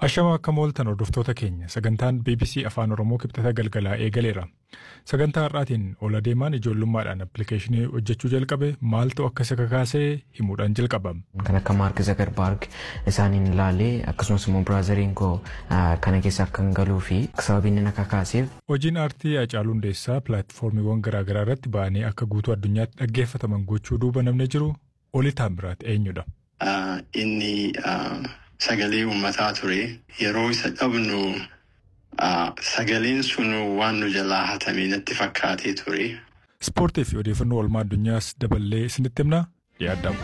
Ashama akka mooltan hordoftoota keenya sagantaan BBC Afaan Oromoo kibxata galgalaa eegaleera. Sagantaa har'aatiin ol adeemaan ijoollummaadhaan appilikeeshinii hojjechuu jalqabe maaltu akka isa kakaasee himuudhaan jalqaba. Kan akka Maark Zagarbaarg isaaniin ilaalee akkasumas immoo biraazariin koo kana keessa akka hin galuu fi sababiin inni akka kaaseef. Hojiin aartii Hacaaluu Hundeessaa pilaatfoormiiwwan garaagaraa irratti ba'anii akka guutuu addunyaatti dhaggeeffataman gochuu duuba namni jiru Oli Taamiraat eenyudha? Inni sagalee uummataa ture yeroo isa dhabnu sagaleen sun waan nu jalaa hatamee natti fakkaatee ture. Ispoortii fi odeeffannoo oolmaa addunyaas daballee isinitti himna yaadamu.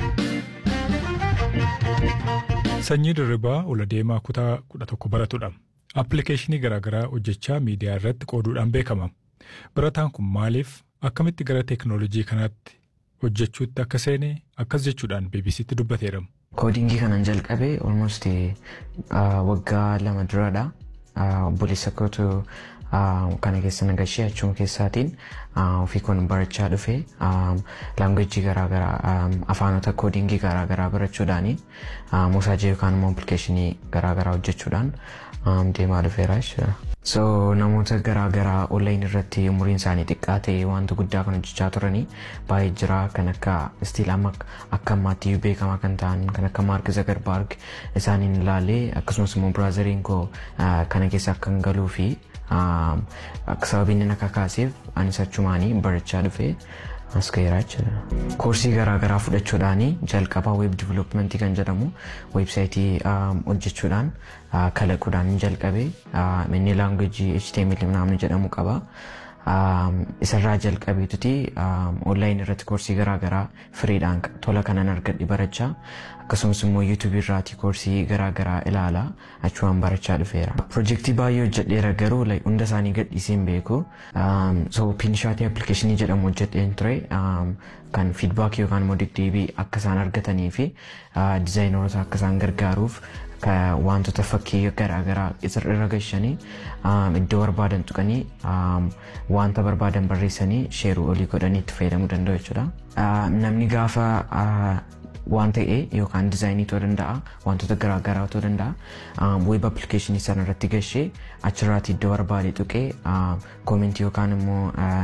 Sanyii dirribaa ol adeemaa kutaa kudha tokko baratudha. Appilikeeshinii garaagaraa hojjechaa miidiyaa irratti qooduudhaan beekama. Barataan kun maaliif akkamitti gara teekinooloojii kanaatti hojjechuutti akka seene akkas jechuudhaan BBCtti dubbateera. Koodingii kanan jalqabe almost waggaa lama duradha. Obboleessa kootu kana keessa nagashee achuma keessaatiin ofii kun barachaa dhufe laangweejii garaagaraa afaanota koodingii garaagaraa barachuudhaani mosaajii yookaan immoo appilikeeshinii garaagaraa hojjechuudhaan deemaa dhufeera jechuudha. So namoota garaagaraa onlayin irratti umuriin isaanii xiqqaa ta'e wanta guddaa kan hojjechaa turanii baay'ee jira kan akka istiil amma akka ammaatti beekamaa kan ta'an kan akka Maark Zagarbaarg isaaniin ilaalee akkasumas immoo biraazariin koo kana keessa akka hin galuu fi sababiin inni akka kaaseef anis achumaanii barachaa dhufe as ga'eera jechuudha. Koorsii garaagaraa fudhachuudhaan jalqabaa weeb diviloopimentii kan jedhamu weebsaayitii hojjechuudhaan kalaquudhaan jalqabe inni laangweejii HTML namni jedhamu qaba. Isarraa jalqabeetuti onlaayinii irratti koorsii garaagaraa firiidhaan tola kanan argadhe barachaa akkasumas immoo yuutuubii irraati koorsii garaagaraa ilaala achumaan barachaa dhufeera. Pirojektii baay'ee hojjedheera garuu hunda isaanii gadhiisee hin beeku. So piinishaatii appilikeeshinii jedhamu hojjedheen ture kan fiidbaakii yookaan immoo deddeebii akka isaan argatanii fi dizaayinoota akka isaan gargaaruuf wantoota fakkii garaagaraa irra gashanii iddoo barbaadan tuqanii wanta barbaadan barreessanii sheeruu olii godhanii itti fayyadamuu danda'u jechuudha. Namni gaafa waan ta'e yookaan dizaayinii ta'uu danda'a wantoota garaagaraa ta'uu danda'a weeb appilikeeshinii sana irratti gashee achirraati iddoo barbaade tuqee koomentii yookaan immoo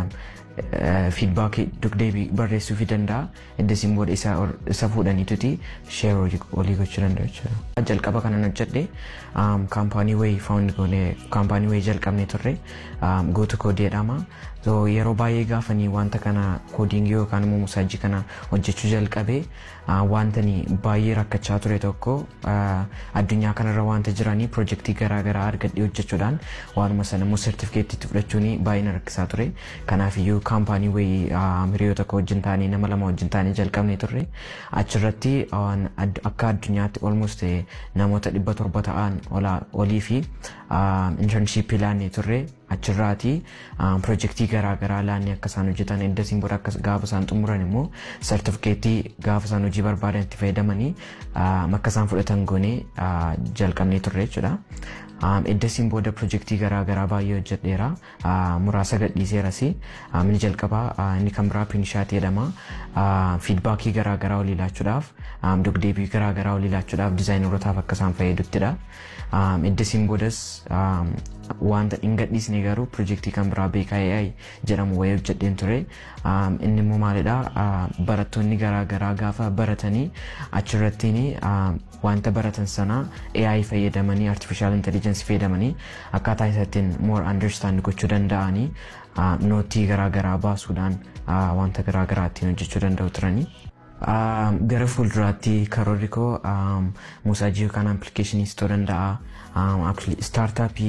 fiidbaakii dugdeebii barreessuu fi danda'a eddasiin booda isa fuudhaniituti sheer olii gochuu danda'u jechuudha. Jalqaba kanan hojjedhe kaampaanii wayii faawundi goonee kaampaanii wayii jalqabnee turre gootu koodii jedhama. Yeroo baay'ee gaafanii wanta kana koodingii yookaan immoo mosaajii kana hojjechuu jalqabe wantani baay'ee rakkachaa ture tokko addunyaa kanarra wanta jiranii pirojektii garaagaraa argadhee hojjechuudhaan waanuma sana immoo sertifikeettiitti fudhachuun baay'ee na rakkisaa ture. Kanaafiyyuu kaampaanii wayii hiriyoota tokko wajjin taanee nama lama wajjin taanee jalqabnee turre achirratti akka addunyaatti olmost namoota dhibba torba ta'an olii fi intarnshiippii laannee turre achirraati pirojektii garaagaraa laannee akka isaan hojjetan eddasiin booda akka gaafa isaan xumuran immoo sertifikeettii gaafa isaan hojii barbaadan itti fayyadamanii akka isaan fudhatan goonee jalqabnee turre jechuudha. Eddasiin booda pirojektii garaagaraa baay'ee hojjedheera. Muraasa gadhiiseeras. Inni jalqabaa inni kan biraa piinishaatii jedhama. Fiidbaakii garaagaraa olii laachuudhaaf dugdeebii garaagaraa olii laachuudhaaf dizaayinarootaaf akka isaan fayyaduttidha. Eddasiin boodas wanta hin gadhiisne garuu pirojektii kan biraa BKAI jedhamu wayii hojjedheen ture. Inni immoo maalidha barattoonni garaagaraa gaafa baratanii achirrattiin wanta baratan sana AI fayyadamanii artificial intelligence fayyadamanii akkaataa isaatiin more understand gochuu danda'anii nootii garaagaraa baasuudhaan wanta garaagaraa ittiin hojjechuu danda'u turanii. Gara fuulduraatti karoorri koo mosaajii yookaan appilikeeshiniis ta'uu danda'a. Staartaappii